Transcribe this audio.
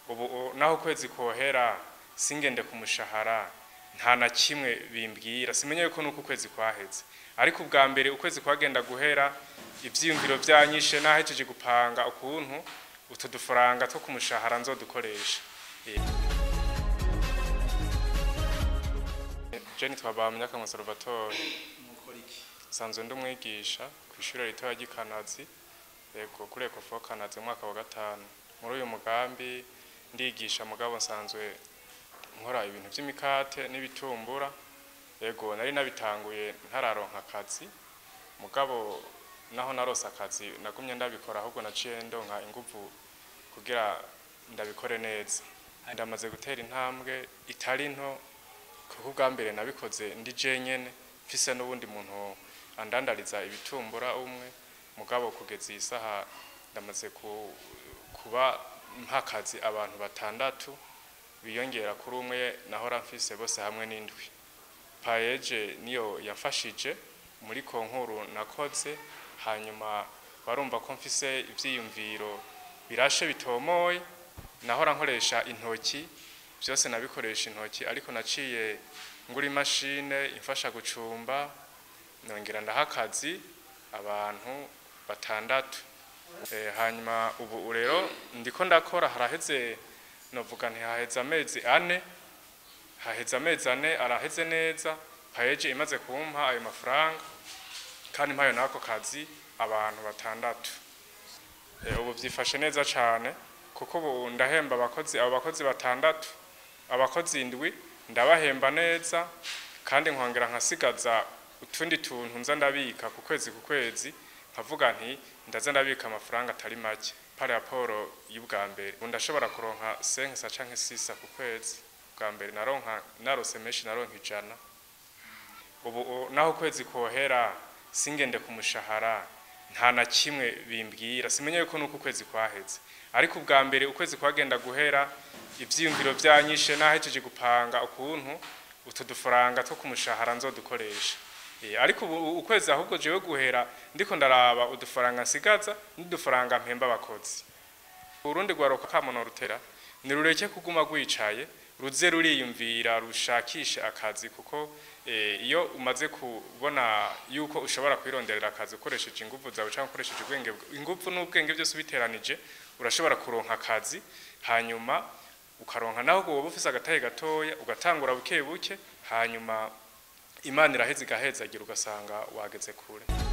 ubu u- naho ukwezi kohera singende ku mushahara nta na kimwe bimbwira simenye yuko nuko ukwezi kwaheze ariko ubwa mbere ukwezi kwagenda guhera ivyiyumviro vyanyishe nahejeje gupanga ukuntu utu dufaranga two ku mushahara nzodukoresha Eh. je nitwa Bamyaka Salvatore sanzwe ndi umwigisha ku ishuri ritoya ry'ikanazi yego kuri ekofo kanazi mu mwaka wa gatanu muri uyu mugambi ndigisha mugabo nsanzwe nkora ibintu by'imikate n'ibitumbura yego nari nabitanguye ntararonka akazi mugabo naho narose akazi nagumye ndabikora ahubwo naciye ndonka inguvu kugira ndabikore neza ndamaze gutera intambwe itari nto kuko ubwa mbere nabikoze ndi jenyene mfise n'ubundi muntu andandariza ibitumbura umwe mugabo kugeza iyi saha ndamaze ku- kuba mpakazi abantu batandatu biyongera kuri umwe nahora mfise bose hamwe n'indwi payeje niyo yafashije muri konkuru nakoze hanyuma barumva ko mfise ivyiyumviro birashe bitomoye nahora nkoresha intoki byose nabikoresha intoki ariko naciye ngura imashine imfasha gucumba nongera ndaha akazi abantu batandatu Eh, hanyuma ubu rero ndiko ndakora haraheze novuga ntihaheze amezi ane haheze amezi ane araheze neza payeje imaze kumpa ayo mafaranga kandi mpayo n'ako kazi abantu batandatu Eh, ubu byifashe neza cyane kuko ubu ndahemba abakozi abo bakozi batandatu abakozi indwi ndabahemba neza kandi nkongera nkasigaza utundi tuntu nza ndabika ku kwezi ku kwezi nkavuga nti ndaza ndabika amafaranga atari make par rapport y'ubwa mbere ubu ndashobora kuronka senkisa canke sisa ku kwezi bwa mbere naronka narose menshi naronka ijana ubu u- naho ukwezi kohera singende ku mushahara nta na kimwe bimbwira simenye yuko nuko ukwezi kwaheze ariko ubwa mbere ukwezi kwagenda guhera ivyiyumviro vyanyishe nahejeje gupanga ukuntu utu dufaranga two ku mushahara nzodukoresha Eh, ariko ubu ukwezi ahubwo jewe guhera ndiko ndaraba udufaranga nsigaza n'udufaranga mpemba abakozi urundi rwaruka kamono rutera nirureke kuguma rwicaye ruze ruriyumvira rushakishe akazi kuko eh, iyo umaze kubona yuko ushobora kwironderera akazi ukoresheje ingufu zawe cyangwa ukoresheje ubwenge bwa- ingufu n'ubwenge byose ubiteranije urashobora kuronka akazi hanyuma ukaronka naho wowe ufise agatahe gatoya ugatangura buke buke hanyuma imana iraheza igahezagira ugasanga wageze kure